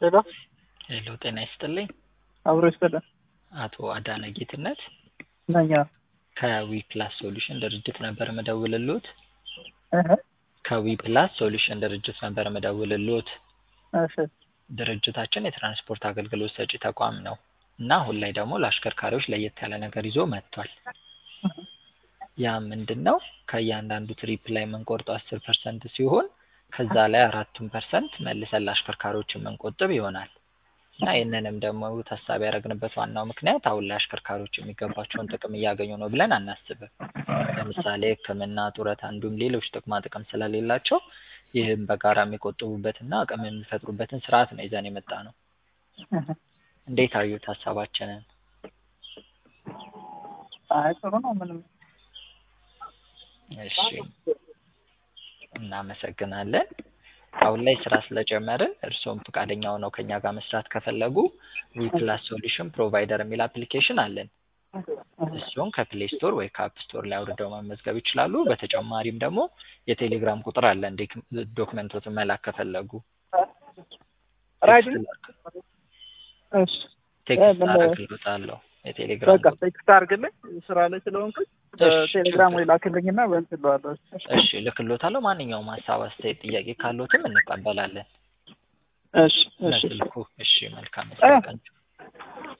ሄሎ ሄሎ ጤና ይስጥልኝ። አብሮ ይስጥልን። አቶ አዳነ ጌትነት ነኝ። ከዊ ፕላስ ሶሉሽን ድርጅት ነበር መደውልሎት። እህ ከዊ ፕላስ ሶሉሽን ድርጅት ነበር መደውልሎት። እሺ ድርጅታችን የትራንስፖርት አገልግሎት ሰጪ ተቋም ነው እና አሁን ላይ ደግሞ ለአሽከርካሪዎች ለየት ያለ ነገር ይዞ መጥቷል። ያ ምንድን ነው? ከእያንዳንዱ ትሪፕ ላይ የምንቆርጠው አስር ፐርሰንት ሲሆን ከዛ ላይ አራቱን ፐርሰንት መልሰን ለአሽከርካሪዎች የምንቆጥብ ይሆናል እና ይህንንም ደግሞ ታሳቢ ያደረግንበት ዋናው ምክንያት አሁን ላይ አሽከርካሪዎች የሚገባቸውን ጥቅም እያገኙ ነው ብለን አናስብም። ለምሳሌ ሕክምና፣ ጡረታ እንዲሁም ሌሎች ጥቅማ ጥቅም ስለሌላቸው ይህም በጋራ የሚቆጥቡበትና አቅም የሚፈጥሩበትን ስርዓት ነው ይዘን የመጣ ነው። እንዴት አዩት ሀሳባችንን? አይ ጥሩ ነው። ምንም እሺ እናመሰግናለን። አሁን ላይ ስራ ስለጀመርን እርስዎም ፈቃደኛ ሆነው ከኛ ጋር መስራት ከፈለጉ ዊ ፕላስ ሶሉሽን ፕሮቫይደር የሚል አፕሊኬሽን አለን። እሱን ከፕሌይ ስቶር ወይ ከአፕ ስቶር ላይ አውርደው መመዝገብ ይችላሉ። በተጨማሪም ደግሞ የቴሌግራም ቁጥር አለን ዶክመንቶትን መላክ ከፈለጉ ራይድ እሺ ቴክስት ምን- አደርግልዎታለሁ። የቴሌግራም በቃ ቴክስት አድርግልኝ ስራ ላይ ስለሆንኩኝ ቴሌግራም ወይ ላክልኝና በእንትን እለዋለሁ። እሺ ልክልዎታለሁ። ማንኛውም ሀሳብ፣ አስተያየት፣ ጥያቄ ካለዎትም እንቀበላለን እሺ እሺ በስልኩ። እሺ መልካም እ- ቀን